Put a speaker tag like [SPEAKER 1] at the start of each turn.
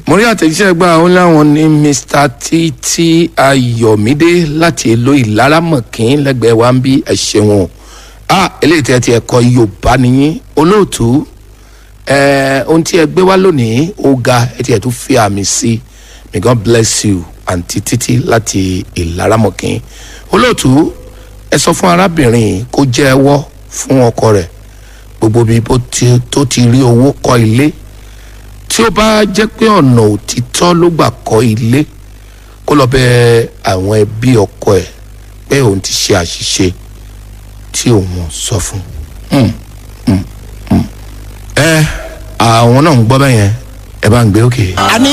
[SPEAKER 1] mo rí àtẹ̀jíṣẹ́ gbà ó láwọn ní mr títí ayọ̀mídé láti èlò ìlaramọ̀kín lẹ́gbẹ̀ẹ́ wa ń bí ẹ̀ṣẹ̀ wọn a eléyìí tí ẹ ti ẹ̀kọ́ yorùbá nìyí olóòtú ẹ ohun tí ẹ gbé wá lónìí ó ga ẹ ti ẹ̀ tún fi àmì sí may god bless you àǹtí títí láti ìlaramọ̀kín olóòtú ẹ sọ fún arábìnrin kó jẹ́wọ́ fún ọkọ rẹ̀ gbogbo bí bó ti tó ti rí owó kọ́ ilé tí ó bá jẹ́ pé ọ̀nà òtítọ́ ló gbà kọ́ ilé kó lọ bẹ àwọn ẹbí ọkọ ẹ̀ pé òun ti ṣe àṣìṣe tí òun sọ fún un. ẹ àwọn náà ń gbọ́ bẹ́yẹn ẹ bá ń gbé òkè.
[SPEAKER 2] a ní